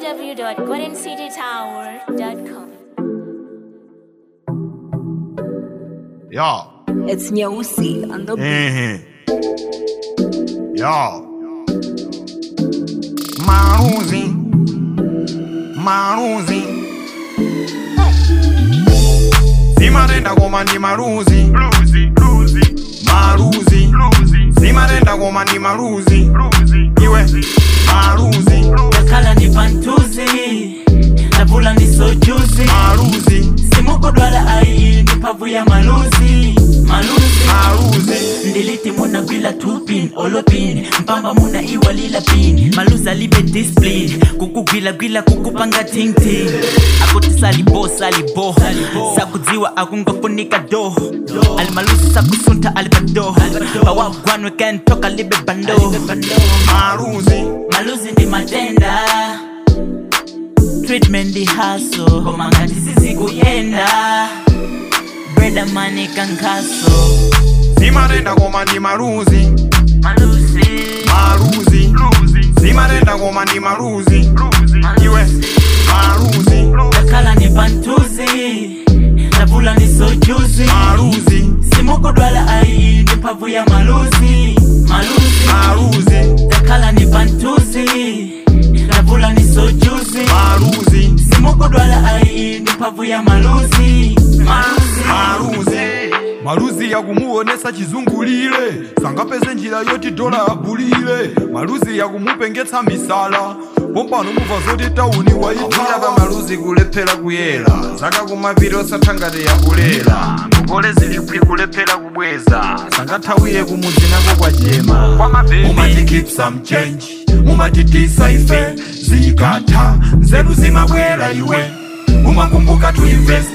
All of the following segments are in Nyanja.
www.goldencitytower.com. Ja. It's Nyeusi on the Ehe. Ja. Maruzi. Maruzi. Simarenda koma ndi maruzi. Luzi, luzi, Maruzi. luzi, Simarenda koma ndi maruzi. luzi, Iwe. Maruzi. yakhala ndi pantuzi navula ndi sojuzi Maruzi. simukodwala ayi ndi mphamvu ya maluzi maluzi Maruzi. ndiliti munagwila tupin olopin mpamba muna iwalila pin maluzi alibe discipline kukugwilagwila kukupanga tingting akuti salibo salibo sakudziwa akungofunika do alimaluzi sakusunta alibado pawagwanwe kentoka libe bando Maruzi. maluzi ndi matenda treatment ndi haso koma ngati sizikuyenda breda mani kankaso Simarenda koma ndi maruzi. maluzi Maruzi. luzi, Simarenda koma ndi maruzi. luzi, Iwe. Maruzi. yakhala ni pantuzi navula ni sojuzi Maruzi. simukodwala ayi ndi mphamvu ya maluzi maluzi Maruzi. yakhala ni pantuzi navula ni sojuzi Maruzi. simukodwala ayi ndi mphamvu ya maluzi maluzi Maruzi. maluzi yakumuonesa chizungulire sangapeze njira yoti dola abulire maluzi yakumupengetsa misala pompano muva zoti tauni Akuya waitava pa maluzi kulephera kuyera zaka kumapiri osathangati yakulera ngokole zilipwi kulephera kubweza sangathawiye kumudzi nako kwachema kwa mabebi, mumati keep some change mumati tisaife zikatha nzeru zimabwera iwe umakumbuka to invest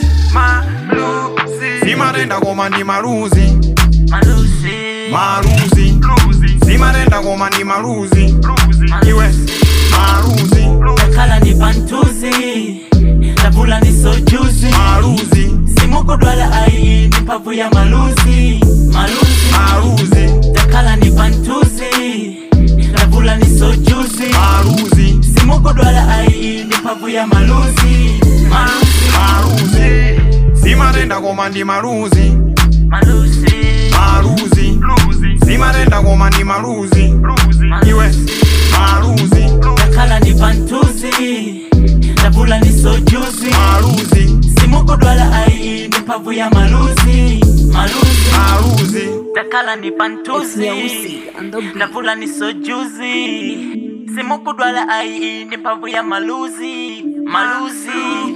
maluzi, simarenda koma ndi maluzi maluzi maluzi luzi, simarenda koma ndi maluzi luzi, iwe maluzi yakhala ni pantuzi navula ni sojuzi maluzi simukodwala ayi ndi mphamvu ya maluzi maluzi maluzi yakhala ni pantuzi navula ni sojuzi maluzi simukodwala ayi ndi mphamvu ya maluzi maluzi maluzi simarenda koma ndi maluzi maluzi maluzi luzi, simarenda koma ndi maluzi luzi, iwe maluzi yakhala ni pantuzi navula ni sojuzi maluzi simukodwala ayi ndi mphamvu ya maluzi maluzi maluzi yakhala ni It's pantuzi Nyeusi on the beat. navula ni sojuzi simukudwala ayi ndi mphamvu ya maluzi maluzi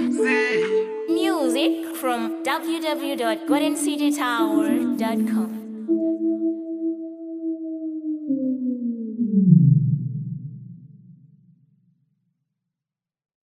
Music from www.goldencitytower.com.